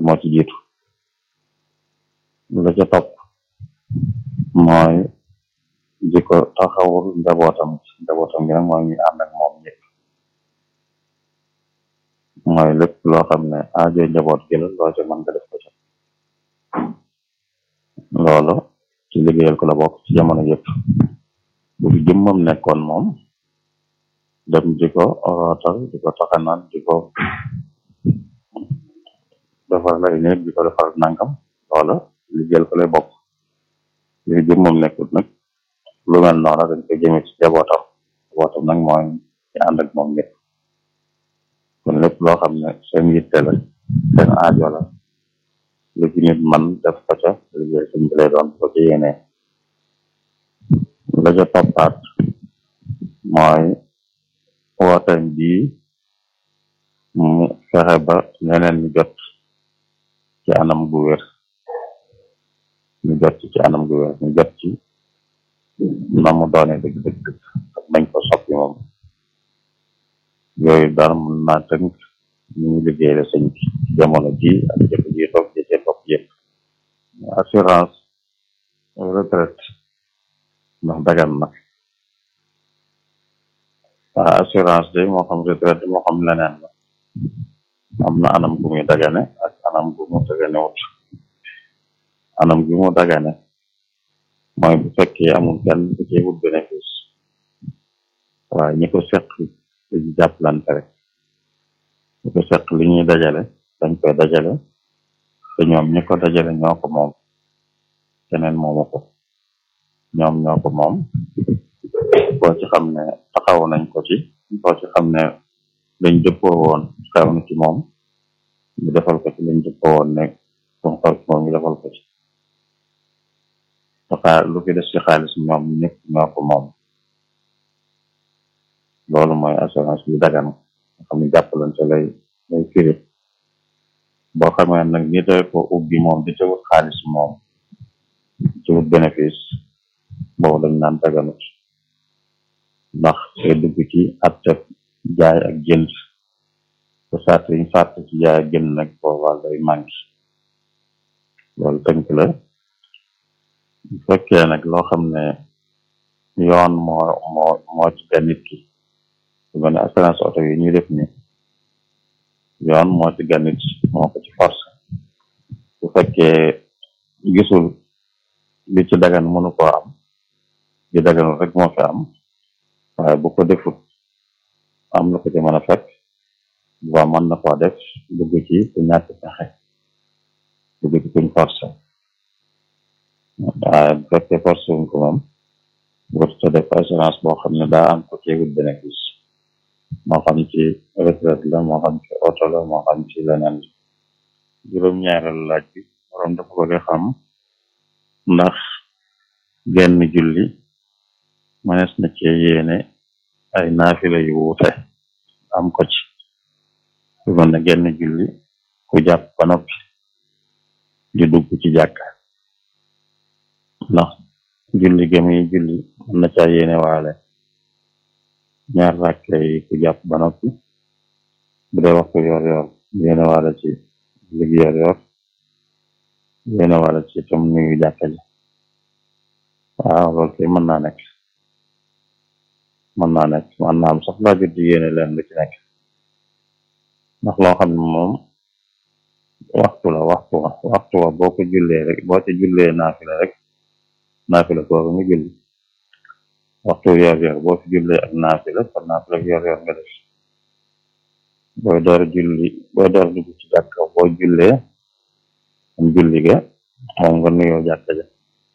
moo ci jiitu la ca topp mooy di ko taxawul njabootam njabootam gi nag mooy ñu ànd ak moom ñëpp mooy lépp loo xam ne aajo njaboot gi la loo ca mën nga def ko ca loolu ci liggéeyal ko la bokk ci jamono yëpp bu fi jëmmam nekkoon moom dem di ko rootal di ko taxanaan di ko defar lay néeg di ko defar nangam loola liggéeyal ko lay bokk li fi jëmmam nekkut nag lu mel noonu dañ koy jëme ci jabootam jabootam nag mooy ci ànd ak moom ñëpp kon lépp loo xam ne seen yitte la seen aajo la lu ci nit man def ko ca liggéey sëñ bi lay doon ko ci yéene la ca toppaat mooy wooteem bii mu fexe ba ñeneen ñu jot ci anam gu wér ñu jot ci ci anam gu wér ñu jot ci na mu doone dëgg dëgg dëgg ak nañ ko soppi moom yooyu daal mën naa tënk ñu ngi liggéey la sëñ bi jamono ji ak jëkk ji toog ji cee topp yëpp assurance retraite ndax dagan na waa assurance de moo xam retraite moo xam leneen la am na anam gu muy dagane ak anam gu mu dagane wut anam gi mu dagane mooy bu fekkee amul kenn ku ci wut bénéfice waaye ñi ko seq dañu jàppalante rek ñi ko seq li ñuy dajale dañ koy dajale te ñoom ñi ko dajale ñoo ko moom keneen moomu ko ñoom ñoo ko moom boo ci xam ne taxaw nañ ko ci boo ci xam ne lañ dëppoo woon xew na ci moom ñu defal ko ci lañ dëppoo woon ne kum xew ci moom ñu defal ko ci xaar lu fi des ci xaalis ñoom ñëpp ñoo ko moom loolu mooy assurance bi dagan nga xam ne jàppalante lay lay firi boo xamee nag ni doy ko ubbi moom di ca wut xaalis moom ci wut bénéfice boobu dañ naan daganut ndax day dugg ci atte jaay ak jënd te sart yi sart ci jaay ak jënd nag boobaa day manqué loolu tënk la bu fekkee nag loo xam ne yoon moo moo moo ci ga nit ki su mel ne assurance oto yi ñuy def ni yoon moo ci ga nit moo ko ci force bu fekkee gisul li ci dagan mënu koo am li daganul rek moo fi am waaye bu ko defut am na ko ci mën a fekk ba mën na koo def dugg ci ku ñàkk pexe dugg ci kuñ forcé waaye bu fekkee forcé wuñ ko moom wut ta def assurance boo xam ne daa am ko ceegut bénéfice moo xam ci retraite la moo xam ci oto la moo xam ci leneen juróom-ñaareelu laaj bi borom dafa bëgg a xam ndax genn julli mënees na ci yéene ay naafila yu wuute am ko ci su mel ne genn julli ku jàpp ba noppi di dugg ci jàkka ndax julli gëmi julli mën na caa yéene waale ñaar ràkke yi ku jàpp ba noppi bu dee waxtu yor yor yéene waale ci julli yor yor yéene waale ci tam nuyu jàkka ji waaw loolu kay mën naa nekk mën naa nekk mën naa am sax laa jot di yéene leen lu ci nekk ndax loo xam ne moom waxtu la waxtu wa waxtu wa boo ko jullee rek boo ci jullee naafila rek naafila kooku nga julli waxtu yor yor boo fi jullee ak naafila kon naafila yor yor nga def booy door julli booy door dugg ci jàkka boo jullee am julli ga moom nga nuyoo jàkka ja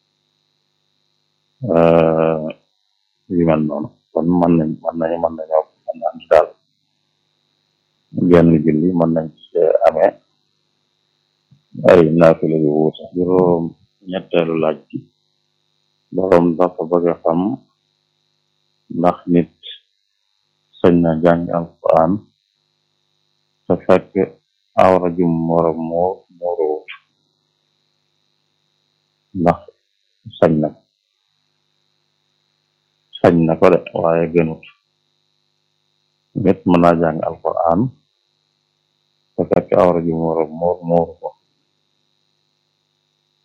yu mel noonu kon mën nañ mën nañu mën nañoo mën na andi daal genn julli mën nañ ci amee ay naafila yu wuute juróom ñetteelu laaj bi boroom dafa bëgg a xam ndax nit sañ na jàng alquran te fekk awra jum wara muur muuruwut ndax sañ na sañ na ko de waaye gënut nit mën naa jàng alquran te fekk awra jum wara muur muuru ko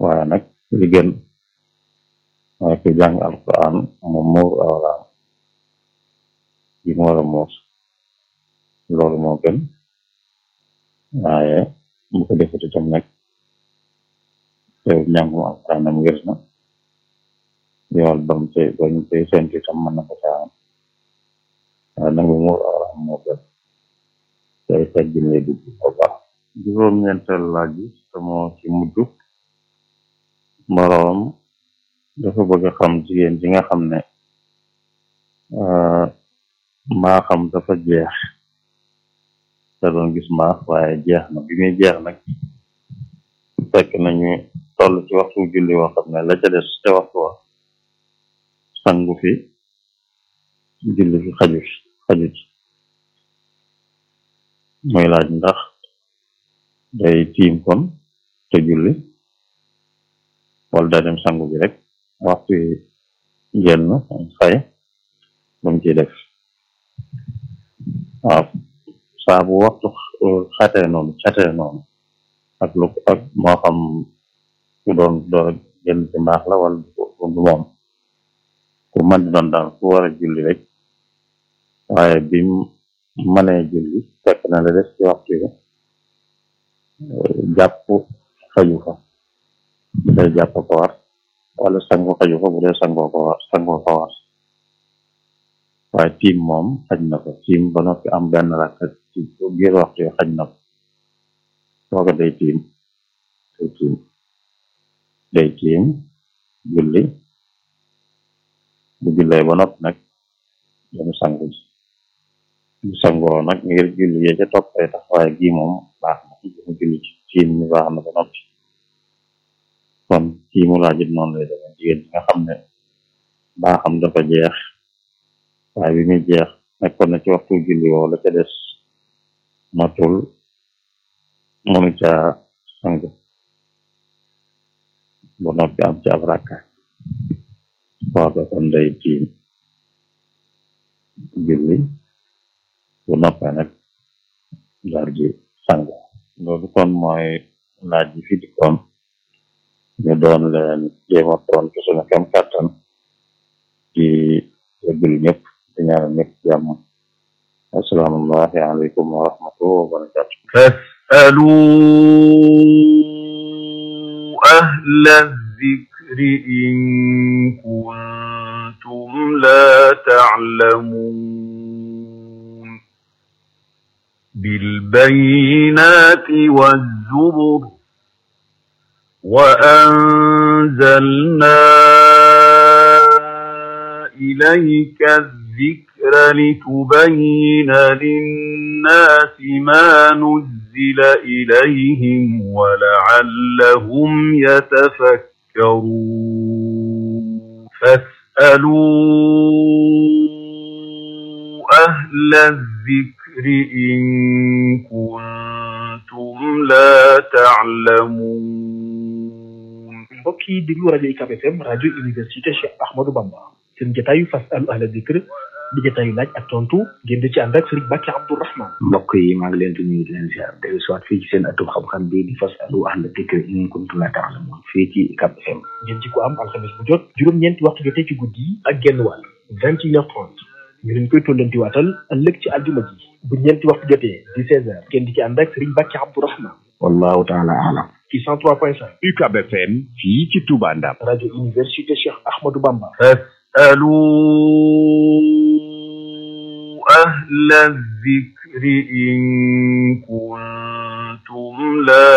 waaye nag li gën mooy ku jàng alquran mu muur awraam yi mu war a muur loolu moo gën waaye bu ko defut itam nag teew njàngum alquranam wér na yool bam te bañ te sentu itam mën na ko caa am waaye nag mu muur awraam moo gën tey teggin lay dugg bu baax juróom-ñeenteel laaj bi te moo ci mujj boroom dafa bëgg a xam jigéen ji nga xam ne mbaa xam dafa jeex te doon gis mbaax waaye jeex na bi muy jeex nag fekk nañu toll ci waxtu julli woo xam ne la ca des ca waxtu wa sangu fi julli fi xaju xaju ci muy laaj ndax day tiim kon te julli wala daa dem sangu bi rek waxtu yi génn xay lu mu ciy def waaw saa bu waxtu xatee noonu xatee noonu ak lu ak moo xam ku doon door a génn ci mbaax la wala du moom ku mën di doon daal ku war a julli rek waaye bi mënee julli fekk na la des ci waxtu yi jàpp xaju fa bu dee jàpp ko war wala sangu xaju fa bu dee sangoo ko war sangoo ko war waaye tiim moom xaj na ko tiim ba noppi am benn rakk ci biir waxtu yi xaj na ko sooga day tiim day tiim day tiim julli bu jullee ba noppi nag damu sangu ji bu sangoo nag ngir julli yee ca toppee tax waaye gii moom baax na mu julli ci tiim mi baax na ba noppi kon kii mu laajit noonu lay demee jigéen ñi nga xam ne baaxam dafa jeex waaye bi muy jeex nekkoon na ci waxtu julli woo la ca des matul mënu ca sangu ba noppi am ci ab rakka kooka kon day tiim julli bu noppee nag daal di sangu loolu kon mooy laaj yi fi dikkoon ñu doon leen jéema toon ci suñu kem kàttan ci yëggul ñëpp di ñaanal ñëpp jàmm asalaamulahi aleykum wa rahmatulah wa barakatu فاسألوا أهل الذكر إن كنتم لا تعلمون بالبينات والزبر وأنزلنا إليك الذكر لتبين للناس ما نزل إليهم ولعلهم يتفكرون فاسألوا أهل الذكر إن كنتم لا تعلمون mbokk yi déglu rajo UCAB FM rajo université Cheikh Ahmadou Bamba seen jotaayu fasalu ahla dikr di jotaayu laaj ak tontu ngeen di ci ànd ak Serigne Bakki Abdourahmane mbokk yi maa ngi leen di nuyu di leen ziar dellu soit fii ci seen atum xam-xam bii di fasalu ahla dikr in kuntum la ta'lamun fii ci UCAB FM ngeen ci ko am alxames bu jot juróom-ñeenti waxtu jotee ci guddi yi ak genn wàll vingt et une heure trente ñu leen koy tollanti waatal ëllëg ci aljuma ji bu ñeenti waxtu jotee di seize heures ngeen di ci ànd ak Serigne Bakki Abdourahmane wallahu taala alam ci cent trois point cinq UCAB FM fii ci Touba Ndam rajo université Cheikh Ahmadou Bamba فاسألوا أهل الذكر إن كنتم لا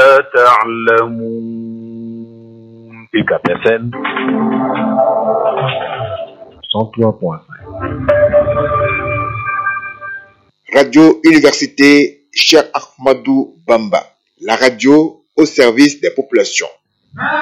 تعلمون UCAB FM cent trois point cinq Radio Université Cheikh Ahmadou Bamba, la radio au service des populations.